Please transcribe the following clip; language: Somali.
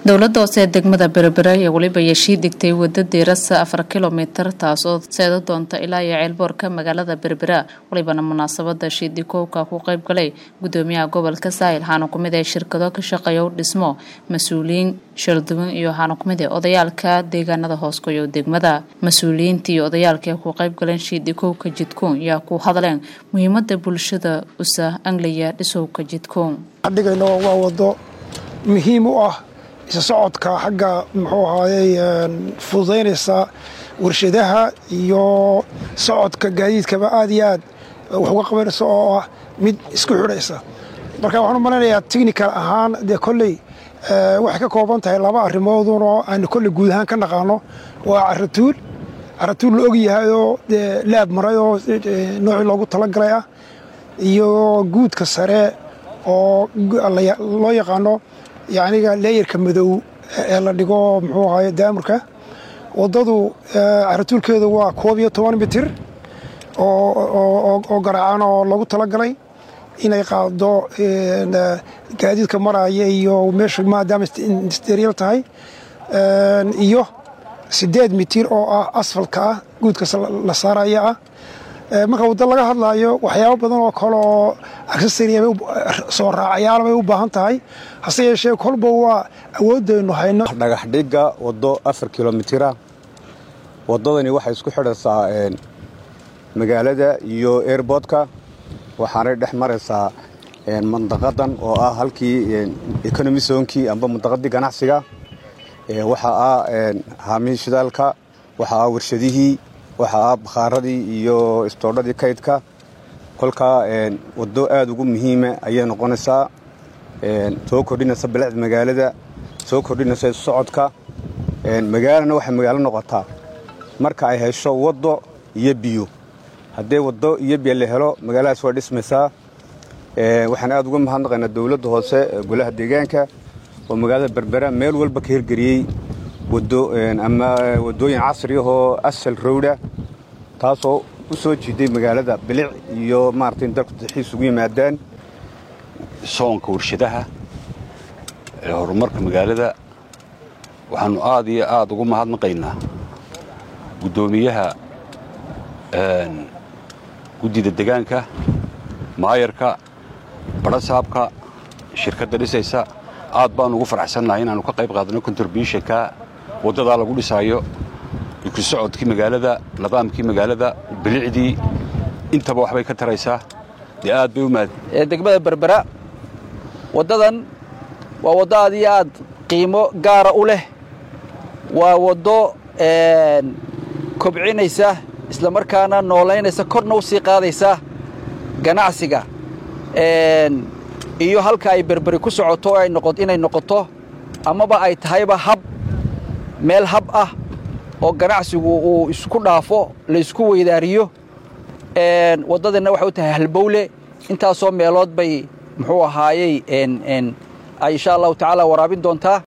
dowladda hoose ee degmada berbera ayaa weliba yeeshii digtay wadda diirasa afar kilomitir taasoo seeda doonta ilaa iyo ceelboorka magaalada berbera walibana munaasabada shiidikowka ku qayb galay gudoomiyaha gobolka saahil waxaana kumid ee shirkado ka shaqeeya u dhismo mas-uuliyiin shalduwan iyo waxaana kumid ee odayaalka deegaanada hooskoyo degmada mas-uuliyiinta iyo odayaalka ku qayb galeen shiidikowka jidkoon yaa ku hadleen muhiimada bulshada usa angliya dhisowka jidkoon dhigayno waa wado muhiim u ah isa socodka xagga muxuu ahaayey fududaynaysa warshadaha iyo socodka gaadiidkaba aad iyo aad wax uga qabanaysa oo ah mid isku xidhaysa marka waxaan u malaynayaa technical ahaan dee kolley waxay ka kooban tahay laba arrimoodun oo aanu kolley guud ahaan ka naqaano waa caratuul caratuul la og yahayoo dee laab maray oo noocii loogu talagalay ah iyo guudka sare oo loo yaqaano yaniga leeyarka madow ee la dhigo muxuu ahaye daamurka waddadu caratuulkeedu waa koob iyo toban mitir oo garaacan oo lagu talagalay inay qaado gaadiidka maraya iyo meesha maadaama industrial tahay iyo siddeed mitir oo ah asfalka ah guudka la saaraya ah marka waddo laga hadlaayo waxyaabo badan oo kale oo aksesariya soo raacayaal bay u baahan tahay hase yeeshee kolba waa awoodaynu hayno dhagax dhigga waddo afar kilomitira waddadani waxay isku xidhaysaa magaalada iyo airboodka waxaanay dhex maraysaa mandaqadan oo ah halkii economy zonkii amba mandaqadii ganacsiga waxaa ah haamihii shidaalka waxaa ah warshadihii waxaa ah bakhaaradii iyo istoodhadii kaydka kolkaa waddo aad ugu muhiima ayay noqonaysaa soo kordhinaysa bilicda magaalada soo kordhinaysa isu socodka magaalana waxay magaalo noqotaa marka ay hesho waddo iyo biyo haddee waddo iyo biyo la helo magaaladaas waa dhismaysaa waxaan aad uga mahadnaqaynaa dowladda hoose golaha deegaanka oo magaalada berbera meel walba ka hirgeliyey ama waddooyin casri ahoo asal rowda taasoo u soo jiiday magaalada bilic iyo maarata in dalku daxiis ugu yimaadaan soonka warshadaha ee horumarka magaalada waxaannu aad iyo aad ugu mahadnaqaynaa guddoomiyaha guddida degaanka maayarka badhasaabka shirkadda dhisaysa aad baannu ugu faraxsannahay inaannu ka qayb qaadano contributionka waddadaa lagu dhisaayo ku socodkii magaalada nidaamkii magaalada bilicdii intaba waxbay ka taraysaa dee aad bay u mahad degmada berbera waddadan waa waddo aad iyo aad qiimo gaara u leh waa waddo kobcinaysa isla markaana noolaynaysa korna u sii qaadaysa ganacsiga iyo halka ay berberi ku socoto inay noqoto amaba ay tahayba hab meel hab ah oo ganacsigu uu isku dhaafo laysku weydaariyo waddadana waxay u tahay halbowle intaasoo meelood bay muxuu ahaayey ay insha allahu tacaala waraabin doontaa